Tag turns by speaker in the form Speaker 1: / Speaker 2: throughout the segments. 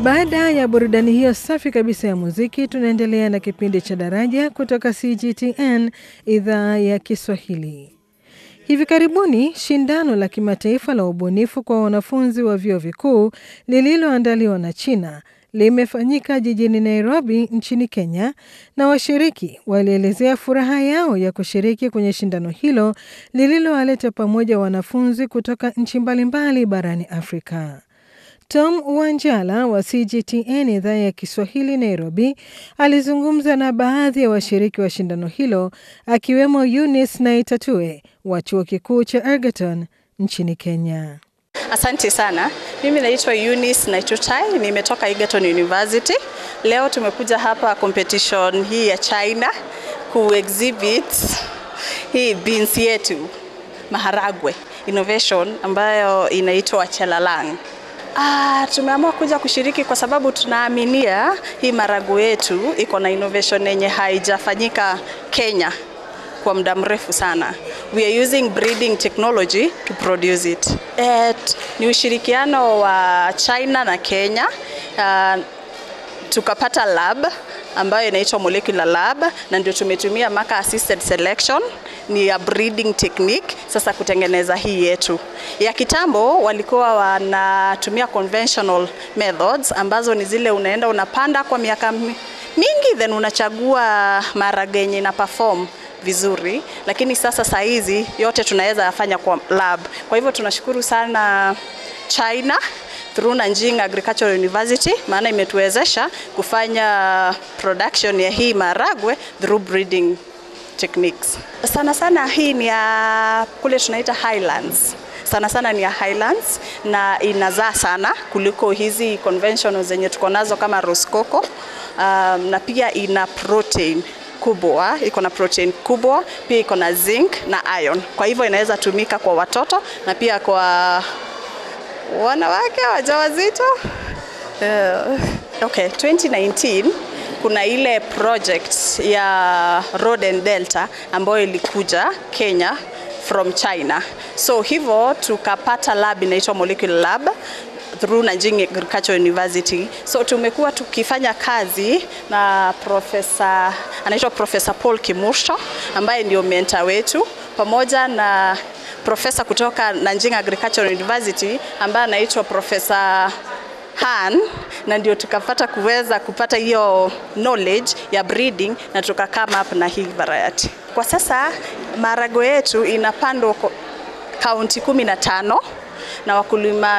Speaker 1: Baada ya burudani hiyo safi kabisa ya muziki, tunaendelea na kipindi cha Daraja kutoka CGTN idhaa ya Kiswahili. Hivi karibuni shindano la kimataifa la ubunifu kwa wanafunzi wa vyuo vikuu lililoandaliwa na China limefanyika jijini Nairobi nchini Kenya, na washiriki walielezea furaha yao ya kushiriki kwenye shindano hilo lililowaleta pamoja wanafunzi kutoka nchi mbalimbali barani Afrika. Tom Wanjala wa CGTN idhaa ya Kiswahili Nairobi alizungumza na baadhi ya washiriki wa shindano hilo akiwemo Eunice Naitatue wa chuo kikuu cha Ergeton nchini Kenya.
Speaker 2: Asante sana. Mimi naitwa Eunice Naitutai, nimetoka Egerton University. Leo tumekuja hapa competition hii ya China ku exhibit hii beans yetu maharagwe innovation ambayo inaitwa Chelalang. Ah, tumeamua kuja kushiriki kwa sababu tunaaminia hii maharagwe yetu iko na innovation yenye haijafanyika Kenya kwa muda mrefu sana. We are using breeding technology to produce it. Et, ni ushirikiano wa China na Kenya. Uh, tukapata lab ambayo inaitwa molecular lab na ndio tumetumia marker assisted selection ni ya breeding technique sasa kutengeneza hii yetu. Ya kitambo walikuwa wanatumia conventional methods ambazo ni zile unaenda unapanda kwa miaka mingi then unachagua maharage yenye na perform vizuri, lakini sasa saa hizi yote tunaweza yafanya kwa lab. Kwa hivyo tunashukuru sana China through Nanjing Agricultural University, maana imetuwezesha kufanya production ya hii maharagwe through breeding techniques. Sana sana hii ni ya kule tunaita highlands sana sana ni ya highlands na inazaa sana kuliko hizi conventional zenye tuko nazo kama Rosecoco. Um, na pia ina protein kubwa, iko na protein kubwa, pia iko na zinc na iron. Kwa hivyo inaweza tumika kwa watoto na pia kwa wanawake wajawazito. Uh, okay, 2019 kuna ile project ya Road and Delta ambayo ilikuja Kenya from China. So hivyo tukapata lab inaitwa molecular lab through Nanjing Agricultural University. So tumekuwa tukifanya kazi na profesa anaitwa Profesa Paul Kimursho ambaye ndio mentor wetu pamoja na profesa kutoka Nanjing Agricultural University ambaye anaitwa Profesa Han na ndio tukapata kuweza kupata hiyo knowledge ya breeding na tuka come up na hii variety. Kwa sasa maharagwe yetu inapandwa kaunti kumi na tano na wakulima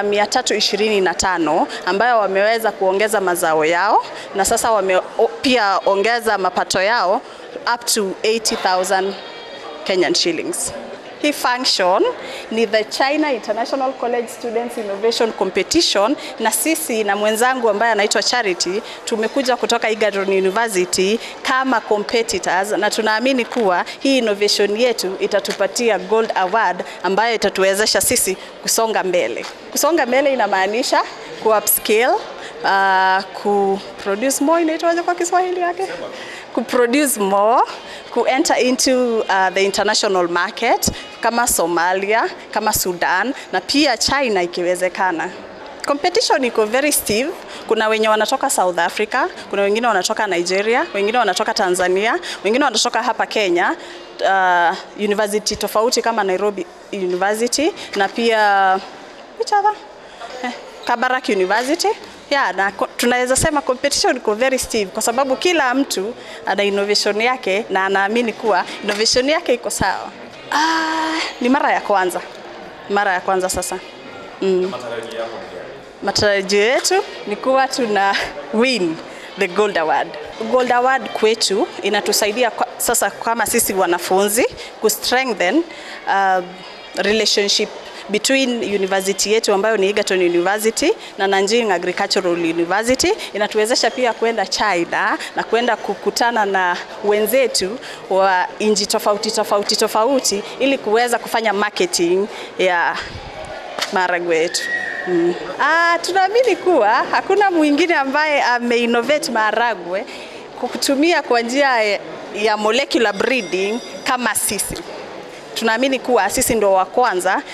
Speaker 2: 325 ambayo wameweza kuongeza mazao yao na sasa wame pia ongeza mapato yao up to 80,000 Kenyan shillings. Hii function ni the China International College Students Innovation Competition, na sisi na mwenzangu ambaye anaitwa Charity tumekuja kutoka Egerton University kama competitors, na tunaamini kuwa hii innovation yetu itatupatia gold award ambayo itatuwezesha sisi kusonga mbele. Kusonga mbele inamaanisha ku upscale, uh, ku produce more, inaitwaje kwa Kiswahili yake? Ku produce more ku enter into uh, the international market kama Somalia, kama Sudan na pia China ikiwezekana. Competition iko very stiff. Kuna wenye wanatoka South Africa, kuna wengine wanatoka Nigeria, wengine wanatoka Tanzania, wengine wanatoka hapa Kenya, uh, university tofauti kama Nairobi University na pia which other? Eh, Kabarak University ya na tunaweza sema competition iko very stiff kwa sababu kila mtu ana innovation yake na anaamini kuwa innovation yake iko sawa. Ah, ni mara ya kwanza, mara ya kwanza sasa. Mm. Matarajio yetu ni kuwa tuna win the gold award. Gold award kwetu inatusaidia kwa, sasa kama sisi wanafunzi ku strengthen uh, relationship between university yetu ambayo ni Egerton University na Nanjing Agricultural University. Inatuwezesha pia kwenda China na kwenda kukutana na wenzetu wa nchi tofauti tofauti tofauti ili kuweza kufanya marketing ya maharagwe yetu. Mm. Ah, tunaamini kuwa hakuna mwingine ambaye ameinnovate maharagwe kutumia kwa njia ya molecular breeding kama sisi. Tunaamini kuwa sisi ndio wa kwanza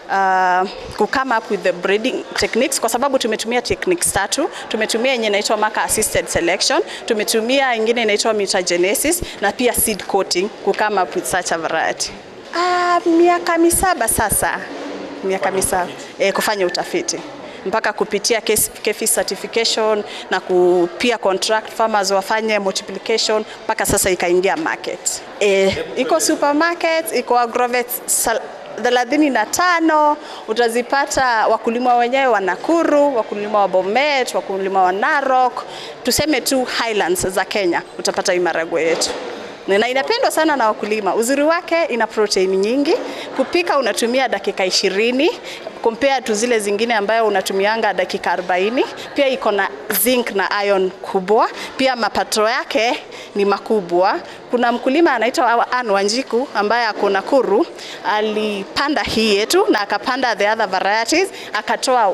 Speaker 2: uh, ku come up with the breeding techniques kwa sababu tumetumia techniques tatu. Tumetumia yenye inaitwa marker assisted selection, tumetumia ingine inaitwa mutagenesis na pia seed coating ku come up with such a variety. Ah, miaka misaba sasa, miaka misaba eh, kufanya utafiti mpaka kupitia KEFI certification na ku, pia contract farmers wafanye multiplication mpaka sasa ikaingia market. E, iko supermarket, iko agrovet thelathini na tano utazipata wakulima wenyewe wa Nakuru, wakulima wa Bomet, wakulima wa Narok, tuseme tu highlands za Kenya, utapata hii maharagwe yetu na inapendwa sana na wakulima. Uzuri wake ina protein nyingi, kupika unatumia dakika ishirini compare tu zile zingine ambayo unatumianga dakika 40. Pia iko na zinc na iron kubwa, pia mapato yake ni makubwa. Kuna mkulima anaitwa Anne Wanjiku ambaye ako Nakuru, alipanda hii yetu na akapanda the other varieties, akatoa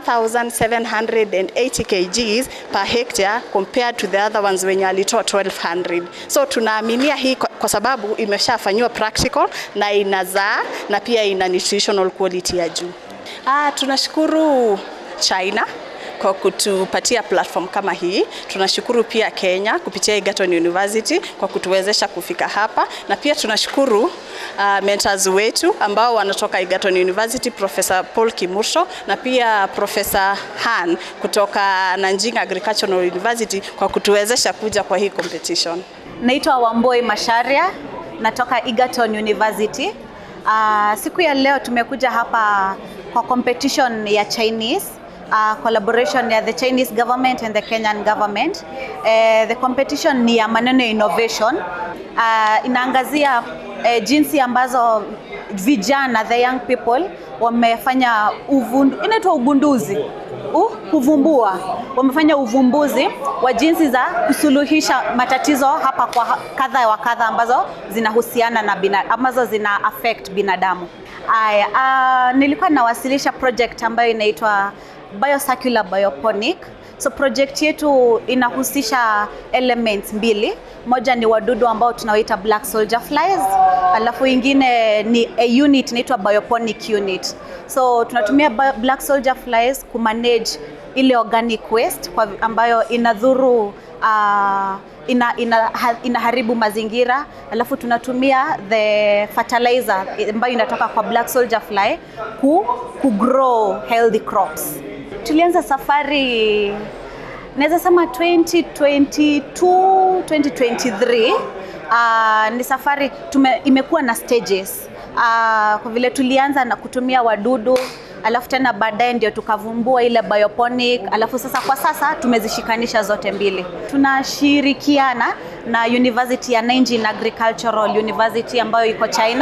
Speaker 2: 1780 kgs per hectare compared to the other ones wenye alitoa 1200. So tunaaminia hii kwa, kwa sababu imeshafanyiwa practical na inazaa na pia ina nutritional quality ya juu. Ah, tunashukuru China kwa kutupatia platform kama hii. Tunashukuru pia Kenya kupitia Egerton University kwa kutuwezesha kufika hapa, na pia tunashukuru uh, mentors wetu ambao wanatoka Egerton University, Professor Paul Kimursho na pia Professor Han kutoka Nanjing Agricultural University kwa kutuwezesha kuja kwa hii competition.
Speaker 3: Naitwa Wamboi Masharia, natoka Egerton University. Uh, siku ya leo tumekuja hapa kwa competition ya Chinese uh, collaboration ya the Chinese government and the Kenyan government. Uh, the competition ni ya maneno ya innovation. Uh, inaangazia uh, jinsi ambazo vijana the young people wamefanya uvundu, inaitwa ugunduzi uh, kuvumbua wamefanya uvumbuzi wa jinsi za kusuluhisha matatizo hapa kwa kadha wa kadha ambazo zinahusiana na bina, ambazo zina affect binadamu. Aya, uh, nilikuwa nawasilisha project ambayo inaitwa Biocircular Bioponic. So project yetu inahusisha elements mbili. Moja ni wadudu ambao tunawaita black soldier flies, alafu ingine ni a unit inaitwa bioponic unit. So tunatumia black soldier flies kumanage ile organic waste kwa ambayo inadhuru uh, ina, ina, inaharibu mazingira, alafu tunatumia the fertilizer ambayo inatoka kwa black soldier fly ku, ku grow healthy crops. Tulianza safari naweza sema 2022 2023. Uh, ni safari tume, imekuwa na stages uh, kwa vile tulianza na kutumia wadudu alafu tena baadaye ndio tukavumbua ile bioponic, alafu sasa kwa sasa tumezishikanisha zote mbili. Tunashirikiana na University ya Nanjing Agricultural University ambayo iko China.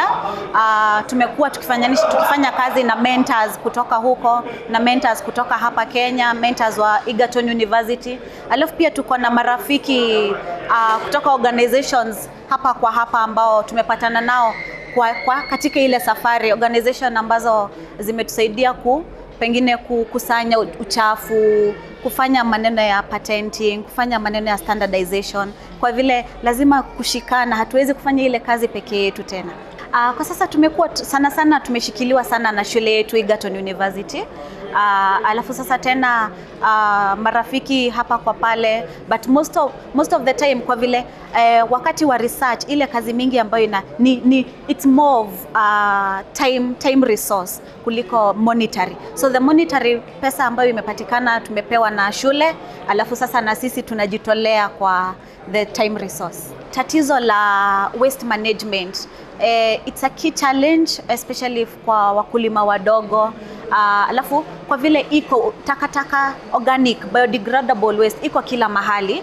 Speaker 3: Uh, tumekuwa tukifanya, tukifanya kazi na mentors kutoka huko na mentors kutoka hapa Kenya, mentors wa Egerton University. Alafu pia tuko na marafiki uh, kutoka organizations hapa kwa hapa ambao tumepatana nao kwa, kwa katika ile safari organization ambazo zimetusaidia ku pengine kukusanya uchafu, kufanya maneno ya patenting, kufanya maneno ya standardization, kwa vile lazima kushikana, hatuwezi kufanya ile kazi pekee yetu tena. Uh, kwa sasa tumekuwa sana sana tumeshikiliwa sana na shule yetu Egerton University. Uh, alafu sasa tena uh, marafiki hapa kwa pale but most of, most of the time kwa vile uh, wakati wa research ile kazi mingi ambayo ina ni, ni it's more of uh, time, time resource kuliko monetary. So the monetary pesa ambayo imepatikana tumepewa na shule, alafu sasa na sisi tunajitolea kwa the time resource. Tatizo la waste management eh, it's a key challenge especially kwa wakulima wadogo uh, alafu kwa vile iko takataka organic biodegradable waste iko kila mahali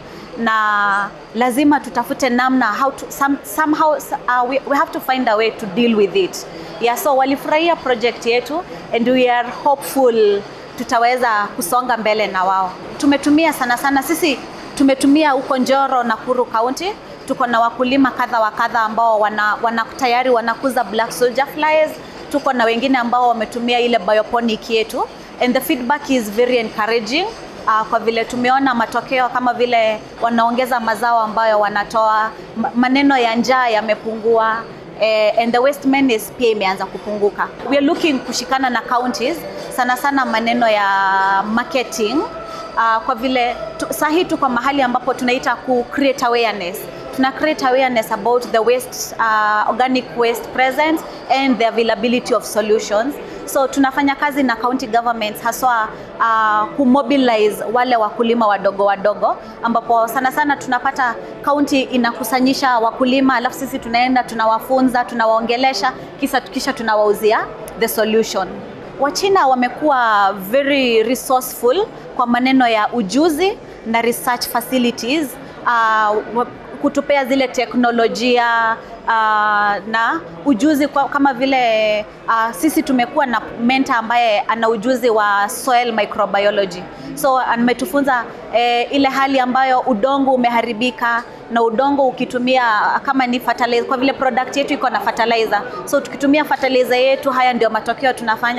Speaker 3: na lazima tutafute namna how to, some, somehow uh, we, we have to find a way to deal with it yeah, so walifurahia project yetu and we are hopeful tutaweza kusonga mbele na wao. Tumetumia sana sana sisi tumetumia huko Njoro, Nakuru County tuko na wakulima kadha wa kadha ambao wana, wana tayari wanakuza black soldier flies. Tuko na wengine ambao wametumia ile bioponic yetu and the feedback is very encouraging. Uh, kwa vile tumeona matokeo kama vile wanaongeza mazao ambayo wanatoa, maneno ya njaa yamepungua eh, and the waste menace pia imeanza kupunguka. We are looking kushikana na counties sana sana maneno ya marketing uh, kwa vile tu, sahi tuko mahali ambapo tunaita ku create awareness tuna create awareness about the waste uh, organic waste presence and the availability of solutions so tunafanya kazi na county governments haswa uh, kumobilize wale wakulima wadogo wadogo ambapo sana sana tunapata county inakusanyisha wakulima alafu sisi tunaenda tunawafunza tunawaongelesha kisha, kisha tunawauzia the solution Wachina wamekuwa very resourceful kwa maneno ya ujuzi na research facilities uh, kutupea zile teknolojia uh, na ujuzi kwa, kama vile uh, sisi tumekuwa na mentor ambaye ana ujuzi wa soil microbiology so ametufunza eh, ile hali ambayo udongo umeharibika na udongo ukitumia kama ni fertilizer, kwa vile product yetu iko na fertilizer so tukitumia fertilizer yetu haya ndio matokeo tunafanya